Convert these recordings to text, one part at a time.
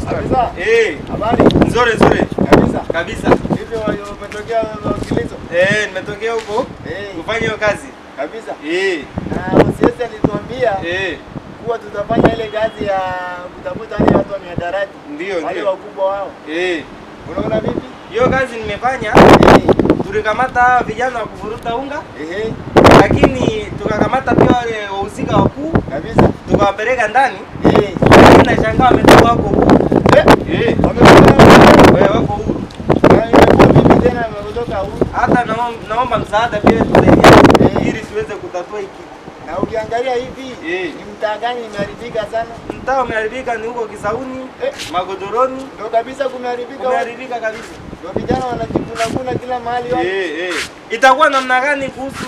Kabisa. Eh, Habari? nzuri nzuri Kabisa. kabisa. Vipi wa- umetokea Kilizo? Eh, nimetokea huko Eh, kufanya hiyo kazi. kabisa. Eh, Na OCS alituambia eh, kuwa tutafanya ile kazi ya kutafuta wale watu wa mihadarati. ndio Wale ndio. wakubwa wao. Eh, Unaona vipi? hiyo kazi nimefanya, Eh, tulikamata vijana wa kuvuruta unga, ehe, lakini tukakamata pia wale wahusika wakuu, kabisa. tukawapeleka ndani, Eh, lakini nashangaa wametoka wako huru. eh, Eh, wamefanya wewe wako huru. na imekuwa vipi tena wametoka huko? Hata naom- naomba msaada pia tusaidia Eh. ili tuweze kutatua hiki. Na ukiangalia hivi Eh. ni mtaa gani imeharibika sana? Mtaa umeharibika ni huko Kisauni, Eh. Magodoroni, Ndio kabisa kumeharibika. huko. umeharibika kabisa. Ndio vijana wanajikuna kila mahali wako. Eh, eh. Itakuwa namna gani kuhusu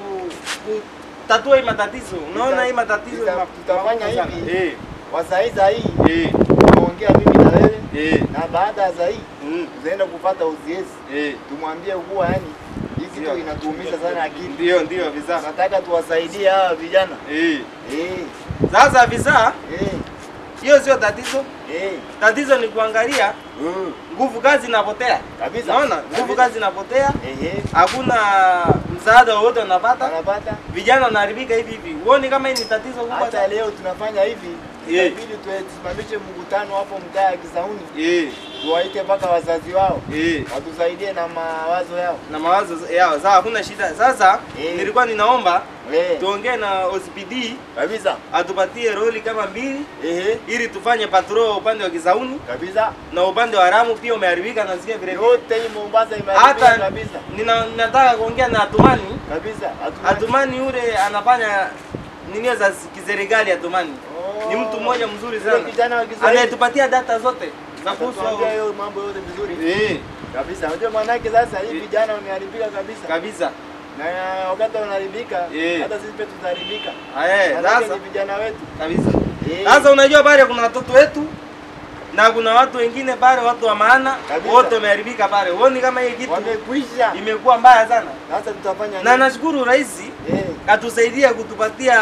kutatua hii matatizo? Unaona Tuta- hii matatizo tuta- ni ma- tutafanya makubwa sana. hivi. Eh, Kwa saa hii saa hii eh, tunaongea mimi na wewe eh, na baada ya saa hii mm, tutaenda kupata OCS eh. tumwambie kuwa yani hii kitu Ndio. inatuumiza sana akili. Ndio, ndio visa. Nataka tuwasaidie hawa vijana. Eh. Eh, Sasa visa, eh, hiyo sio tatizo. eh. Tatizo ni kuangalia Mm. nguvu kazi inapotea. Kabisa. Unaona? Nguvu Kabisa. kazi inapotea, Ehe. hakuna msaada wowote wanapata. Wanapata Vijana wanaharibika hivi hivi. Huoni kama hii ni tatizo kubwa hata sana? leo tunafanya hivi. Eh. Inabidi tusimamishe mkutano hapo mtaa ya Kisauni. Eh, Tuwaite mpaka wazazi wao eh. watusaidie na mawazo yao. na mawazo yao. Sawa, hakuna shida. Sasa Eh. nilikuwa ninaomba Eh. tuongee na OCPD Kabisa. atupatie roli kama mbili Ehe. ili tufanye patrol upande wa Kisauni Kabisa. na upande wa Ramu pia umeharibika, nasikia vile vile. Yote hii Mombasa imeharibika Hata kabisa. nina, nataka kuongea na Atumani. Kabisa. Hatumani. Atumani yule anafanya nini za kiserikali. Atumani Oh. ni mtu mmoja mzuri Yule sana, kijana wa Kiswahili. anayetupatia data zote za kuhusu Atatuambia hao. hiyo mambo yote vizuri. Eh, Kabisa. Unajua manake sasa hii Eh. vijana wameharibika kabisa. kabisa. Na wakati wanaharibika Eh. hata sisi pia tutaharibika. Eh, Manake sasa ni vijana wetu. kabisa. Eh. Sasa unajua pale kuna watoto wetu na kuna watu wengine pale, watu wa maana Kabisa. wote wameharibika pale. Huoni kama hii kitu Wamekwisha. imekuwa mbaya sana? Sasa tutafanya Na nini? nashukuru rais Eh. katusaidia kutupatia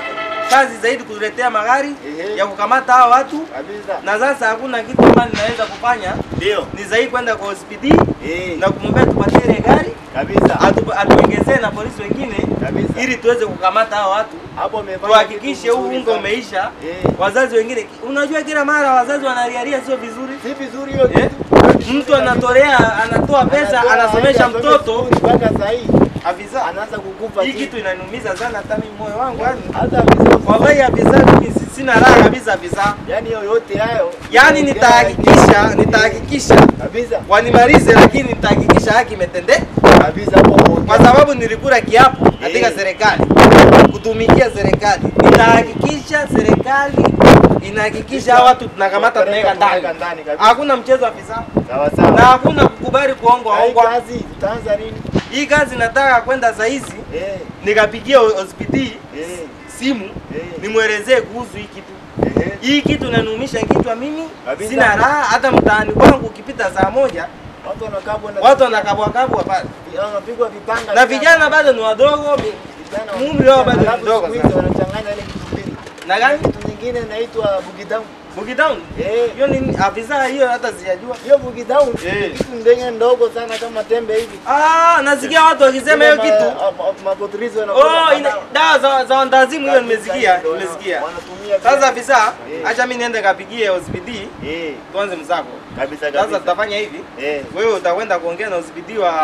kazi zaidi, kutuletea magari Ehe. ya kukamata hao watu, Kabisa. na sasa hakuna kitu ambacho ninaweza kufanya, Ndio. ni zaidi kwenda kwa hospitali Eh. na kumwambia tupatie ile gari Kabisa. atu- atuongezee na polisi wengine Kabisa. ili tuweze kukamata hao watu, Hapo umefanya tuhakikishe kitu huu mzuri unga sana. umeisha. Eh. Wazazi wengine, unajua kila mara wazazi wanalialia, sio vizuri. Si vizuri hiyo Eh? kitu. Mtu anatolea anatoa pesa Anatoa anasomesha aende asome mtoto skuli mpaka saa hii afisa. anaanza kukufa Hii chini. kitu inaniumiza sana, hata mimi moyo wangu yani. hata afisa Wallahi afisa, mimi si- sina raha kabisa afisa. yani yoyote hayo Yani nitahakikisha nitahakikisha kabisa wanimalize, lakini nitahakikisha haki imetendeka, kabisa hapo kwa sababu nilikula kiapo katika Eh. serikali kutumikia serikali. Nitahakikisha serikali inahakikisha hawa watu tunakamata tunaweka ndani. Tunaweka ndani kabisa. Hakuna mchezo afisa, sawa na sawa hakuna kukubali kuongwa Hii ongwa. kazi tutaanza lini Hii kazi nataka kwenda saa hizi eh nikapigia hospitali eh simu eh nimwelezee kuhusu hii kitu. eh Hii kitu inanumisha kichwa mimi, Kabisa. sina raha. Hata mtaani kwangu ukipita saa moja watu wanakabwa na watu wanakabwakabwa pale, wanapigwa vipanga na vijana bado ni wadogo. mi- Vijana umri wao bado ni Alafu mdogo siku hizi sana. wanachanganya ile kitu mbili Na gani? kitu nyingine inaitwa bugidown Buki Town eh hiyo ni afisa, hiyo hata sijajua. hiyo bugidown Eh. kitu ndenge ndogo sana kama tembe hivi Ah, nasikia watu wakisema hiyo kitu. mapotrizo Oh, ina dawa za za wandazimu, hiyo nimesikia, nimesikia. wanatumia Sasa afisa, Eh. acha mimi niende kapigie hospitali eh tuanze msako. kabisa Sasa kabisa tutafanya hivi, eh wewe utakwenda kuongea na hospitali wa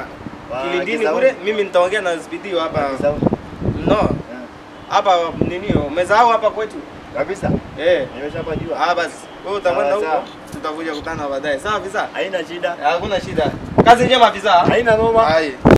Wa Kilindini Kisauni. kule, mimi nitaongea na hospitali wa hapa Sawa. no Eh, hapa nini, umesahau hapa kwetu kabisa eh. nimeshapajua Ah, basi wewe utakwenda Sawa, huko, sawa. tutakuja kutana baadaye. Sawa afisa, haina shida hakuna shida. Kazi njema afisa. haina noma Hai.